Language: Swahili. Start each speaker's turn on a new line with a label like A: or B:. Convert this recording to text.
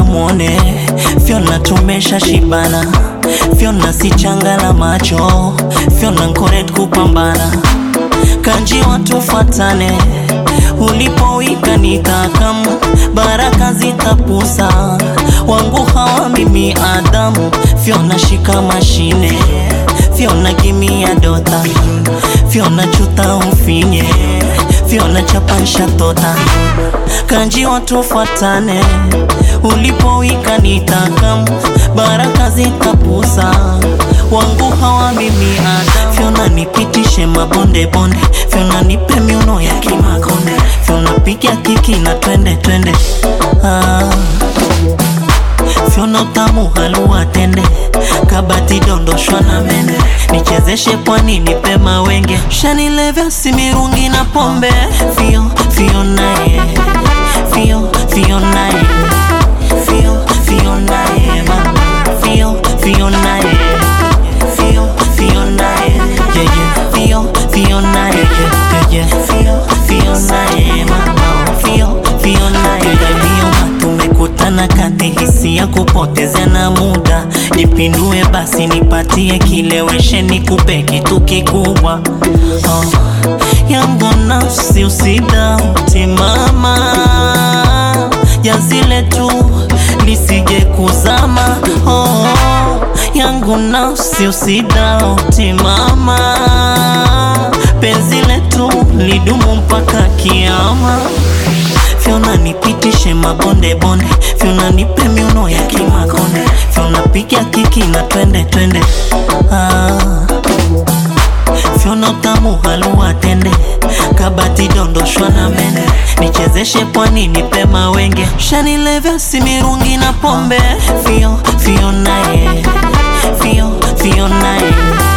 A: mwone Fiona tumesha shibana Fiona si changa la macho Fiona nkoret kupambana Kanji watu fatane Ulipowika nitakam Baraka zitapusa Wangu hawa mimi Adamu Fiona shika mashine Fiona gimia dota Fiona chuta ufinye Fiona chapansha tota Kanji watu fatane Ulipowika nitakam Baraka zitapusa Wangu hawa mimi Adamu Fiona nipitishe mabonde bonde Fiona nipe miuno ya kimakonde Fiona piga kiki na twende twende ah. Fiona utamu halua tende kabati dondoshwa na mende nichezeshe pwani nipe mawenge shanilevya simirungi na pombe Fio, Fionaye Fio, Fionaye Fio, Fionaye mama Fio, Fionaye Fio, Fionaye yeah, yeah. Fio, Fionaye yeah, yeah, yeah. Fio, Fionaye mama Fio, Fionaye Fio, tumekutana kati hisia kupoteza na muda nipindue basi nipatie kileweshe nikupe kitu kikubwa oh. yangu nafsi usidauti mama jazile tu lisije kuzama oh. yangu nafsi usidauti mama penzi letu lidumu mpaka kiama Fiona nipitishe mabonde bonde, Fiona nipe miuno ya kimakonde, Fiona piga kiki na twende twende. Ah. Fiona utamu halua tende, kabati dondoshwa na mende, nichezeshe pwani nipe mawenge, shanilevya simirungi na pombe. Fio, Fiona ye, Fio, Fiona ye